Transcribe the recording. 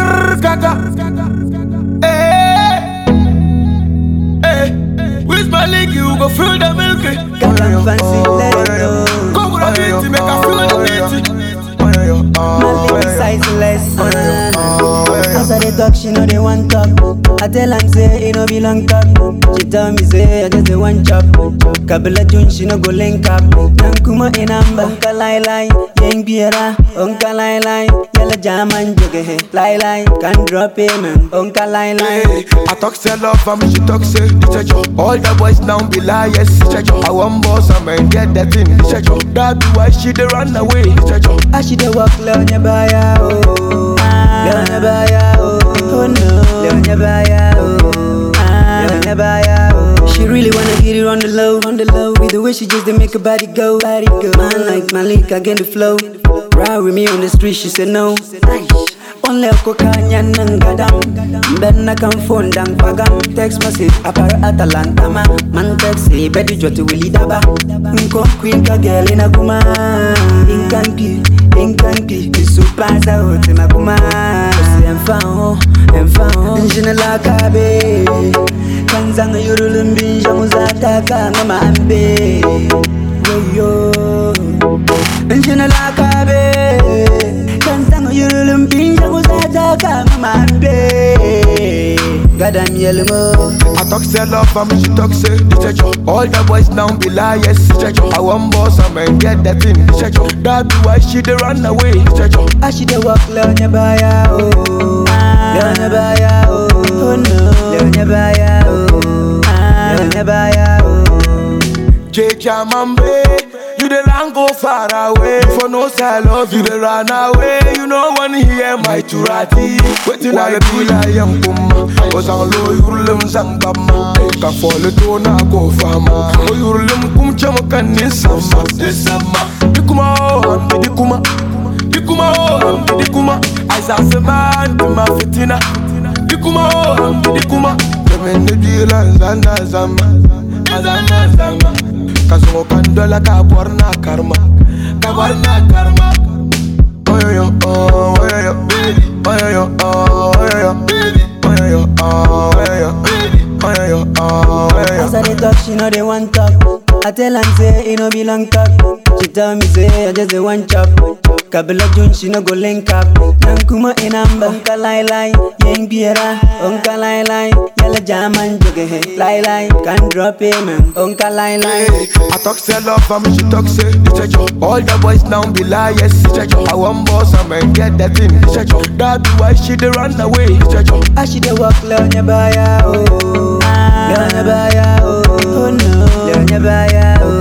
Grrr, gaga. Hey, hey. With my leg, you go feel the milky. Got am fancy leather. Go with the beat, make I feel the beat. My lady sizeless. As I dey talk, she know they want talk. I tell am say it no be long talk. She tell me say I just dey want chop. Kabila June she no go link up. Nankuma inamba. Onka lai lai, yeng biera. Onka lai lai, yalla jaman joge he. Lai lai, can drop payment. Onka lai lai. Hey, I talk say love and me she talk say the church All the boys now be liars, church I want boss and man get that in the church That be why she dey run away, the church I she dey walk Leonya Baya, oh. Leonya Baya, oh. Oh no. Leonya Baya, oh. Leonya Baya, oh. She really wanna get it on the low, on the low. With the way she just dey make her body go, body go. Man like Malik, I get the flow. Ride with me on the street, she said no. Only ako kanya ng gadam Ben na kan phone dang pagam Text message apara Atalanta ma Man text say bedi joti wili daba Nko queen ka girl ina kuma Inkan pi, inkan pi Isupaza hote na kuma Kasi emfa ho, emfa ho Njine la kabe Kanzanga yurulum binja muzata kanga maambe Weyo Njine la kabe Kanzanga yurulum binja muzata kanga maambe Gadam yelmo I talk say love and me she talk say the church All the boys now be liars, church I want boss and man get that in the church That be why she dey run away, the church I she dey walk Leonya Baya, oh. Leonya Baya, oh. Oh no. Leonya Baya, oh. Leonya Baya, oh. J Jamambe, you the run go far away. For no side love, you the run away. You no one hear my turati. Waiting I be like young puma. Was on low, you lum sang bama. Can fall to na go fama. Oh, you lum kum chama can in summer. This summer, Dikuma, oh, Dikuma. Dikuma, oh, Dikuma. I saw some man to my fitina. Dikuma, oh, Dikuma. Them in the deal and Zanda Zama. Zama Zama. Kasongo kandola ka borna karma Ka borna karma Oyoyo, oh, oyoyo Oyoyo, oh, oyoyo Oyoyo, oh, oyoyo Oyoyo, oh, As oyoyo I dey talk, she know they want talk. I tell am say it no be long talk. She tell me say I just dey want chop. Kabila June she no go link up. Nankuma inamba. Onka lai lai, yeng biera. Onka lai lai, yalla jaman joge he. Lai lai, can drop payment. Onka lai lai. Hey, I talk say love and me she talk say the church All the boys now be liars, church I want boss and man get that in the church That be why she dey run away, the church I she dey walk Leonya Baya, oh. Leonya Baya, oh. Oh no. Leonya Baya, oh.